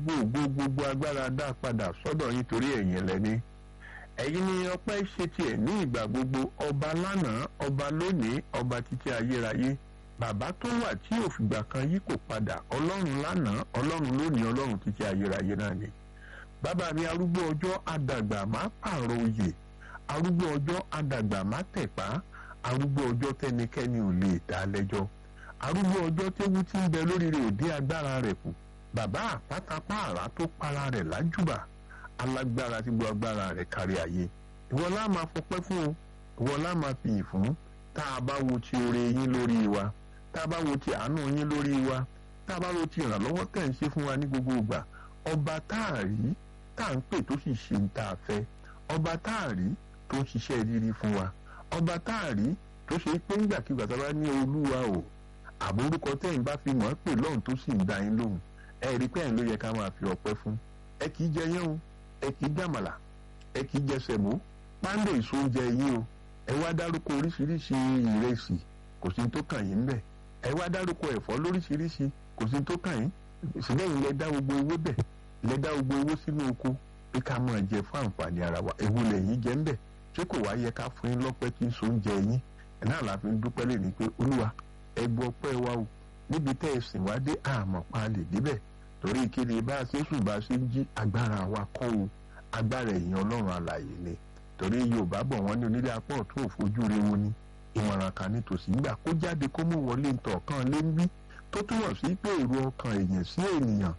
gbogbo gbogbo agbára dá padà sọ́dọ̀ yín torí ẹ̀yin lẹ́ni ẹ̀yin ni ọpẹ́ ṣe tiẹ̀ ní ìgbà gbogbo ọba lánàá ọba lónìí ọba títí ayérayé bàbá tó wà tí òfìgbà kan yí kò padà ọlọ́run lánàá ọlọ́run lónìí ọlọ́run títí ayérayé náà ni bàbá mi arúgbó ọjọ́ àdàgbà má pààrọ̀ oyè arúgbó ọjọ́ àdàgbà má tẹ̀pá arúgbó ọjọ́ tẹnikẹ́ni ò lè dá lẹ́jọ́ arúgbó ọjọ́ tẹ́wú tí ń bẹ lórí rẹ̀ òde agbára rẹ̀ kù bàbá àpátápá àrá tó para rẹ̀ lájúbà alágbára tí gbọ́ agbára rẹ̀ kárí ayé ìwọ lá máa fọpẹ́ fún o ìwọ lá máa fi yìn fún tá a bá wo ti oore yín lórí wa tá a bá wo ti àánú yín lórí wa tá a bá wo ti ìrànlọ́wọ́ tẹ̀ ń ṣe fún wa ní gbogbo ìgbà ọba tá a rí tá à ń pè tó sì ṣe ń tá a fẹ́ ọba tá a rí tó ń ṣiṣẹ́ rírí fún wa ọba tá a rí tó ṣe pé ńgbàkigbà tá a bá ní olúwa o àbórúkọ tẹ́yìn bá fi mọ̀ ọ́ pè lọ́hùn tó sì ń da yín lóhùn ẹ rí pé ẹ̀yin ló yẹ ká máa fi ọpẹ́ fún ẹ kì í jẹ yẹn o ẹ kì í jàmàlà ẹ kì í jẹ sẹ̀mó pándé èso oúnjẹ yín o ẹ wá dárúkọ oríṣiríṣi ìrẹsì kò sí tó kàn yín bẹ̀ ẹ wá dárúkọ ẹ̀fọ́ lóríṣiríṣi kò sí tó kàn yín sílẹ̀yìn lẹ dá gbogbo owó bẹ̀ lẹ dá gbogbo owó sínú oko pé ká máa jẹ fún àǹfààní ara wa ewu lẹ́yìn jẹ́ ń bẹ̀ ṣé kò wá yẹ ká fún yín lọ́pẹ́ kí n so oúnjẹ yín ẹ̀ náà la fi ń dúpẹ́ lè ní pé olúwa ẹ gbọ́ pẹ́ wa o níbi tẹ́ ẹ sìn wá dé àmọ́ pa lè débẹ̀ torí kéde bá a ṣe sùn bá a ṣe ń jí agbára wa kọ́ o agbára ẹ̀yìn ọlọ́run alààyè ni torí yorùbá bọ̀ wọ́n ní onílé apá ọ̀tún òfojú rewo ni ìmọ̀ràn kan nítòsí nígbà kó jáde kó mú wọlé ntọ̀ kan lé ń bí tó túmọ̀ sí pé èrò ọkàn èèyàn sí ènìyàn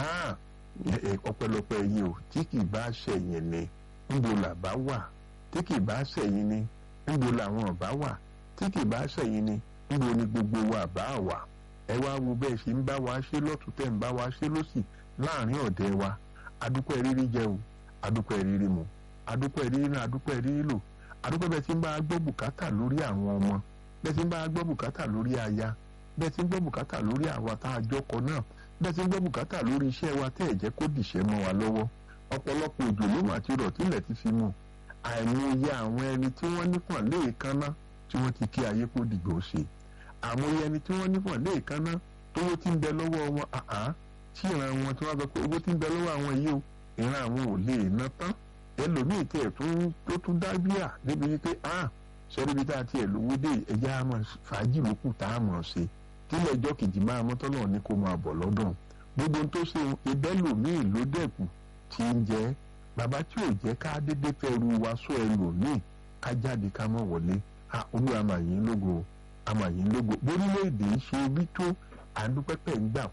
ọpẹ́lọpẹ́ yín o tí kì bá ṣẹ̀yìn ni níbo làbá wà tí kì bá ṣẹ̀yìn ni níbo làwọn ọ̀bá wà tí kì bá ṣẹ̀yìn ni níbo ni gbogbo wa bá wà ẹ wá wo bẹ́ẹ̀ ṣe ń bá wa ṣe lọ́tún tẹ̀ ń bá wa ṣe lọ́sì láàrin ọ̀dẹ wa adúpẹ́ rírí jẹ o adúpẹ́ rírí mu adúpẹ́ rírí náà adúpẹ́ rírí lò adúpẹ́ bẹ́ẹ̀ tí ń bá a gbọ́ bùkátà lórí àwọn ọmọ bẹ́ẹ̀ tí ń bá a gbọ́ bùkátà lórí aya bẹ́ẹ̀ tí ń gbọ́ bùkátà lórí àwa tá a jọkọ náà bẹ́ẹ̀ tí ń gbọ́ bùkátà lórí iṣẹ́ wa tẹ́ ẹ̀ jẹ́ kó dìṣẹ́ mọ́ wa lọ́wọ́ ọ̀pọ̀lọpọ̀ òjò ló mà ti rọ̀ tílẹ̀ ti fi mú àìmọye àwọn ẹni tí wọ́n nípọn léèkánná tí wọ́n ti kí ayé kó dìgbò ṣe àmọye ẹni tí wọ́n nípọn léèkánná tówó tí ń bẹ lọ́wọ́ wọn àá tí ìran wọn tí wọ́n sọ pé owó tí ń bẹ lọ́wọ́ àwọn yìí o ìran àwọn ò lè ná tán ẹlòmíì tẹ̀ tó tún dá bíà débi wípé ah sọ́rí bí tá a tiẹ̀ lówó dé ẹ̀jẹ̀ á mọ̀ fàájì lókù tá a mọ̀ ṣe tílẹ̀ ẹjọ́ kejì máa mọ́tọ́ náà ní kó máa bọ̀ lọ́dún gbogbo tó ṣe ìbẹ́lòmíì ló dẹ̀kù tí ń jẹ́ bàbá tí ò jẹ́ ká dédé fẹ́ ru wa sọ ẹlòmíì ká jáde ká mọ̀ wọlé olúwa màyín lógo àmàyín lógo bórílẹ̀-èdè ṣe bí tó àdúpẹ́pẹ́ ń gbà